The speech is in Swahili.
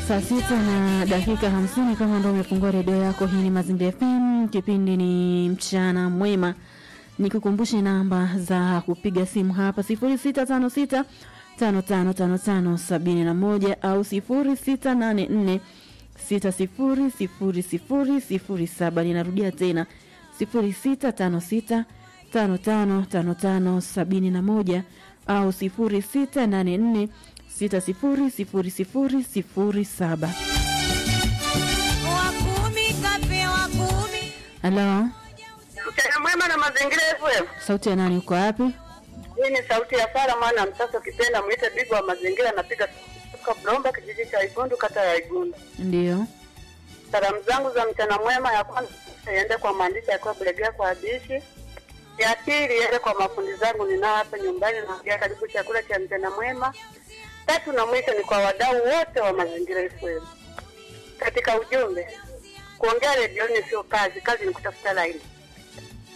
Saa sita na dakika hamsini kama ndo umefungua redio yako, hii ni Mazingira FM, kipindi ni mchana mwema. Nikukumbushe namba za kupiga simu hapa sifuri sita tano sita tano tano tano tano sabini na moja au sifuri sita nane nne sita sifuri sifuri sifuri sifuri saba. Ninarudia tena sifuri sita tano sita tano tano tano tano sabini na moja au sifuri sita nane nne sita sifuri sifuri sifuri sifuri saba. wakumi kapewa kumi Halo, Mchana mwema na mazingira FM. sauti ya nani? Uko wapi? Hii ni sauti ya Sara mwana msasa ukipenda mwite bigwa wa mazingira napiga kutoka Bromba kijiji cha Igundu kata ya Igundu. Ndio, Salamu zangu za mchana mwema ya kwanza iende kwa maandishi yakiwa Bulegea kwa Abishi. Ya pili iende kwa mafundi zangu ninao hapa nyumbani naongea karibu chakula cha mchana mwema. Tatu na mwisho ni kwa wadau wote wa mazingira FM. Katika ujumbe kuongea redioni sio kazi, kazi ni kutafuta laini.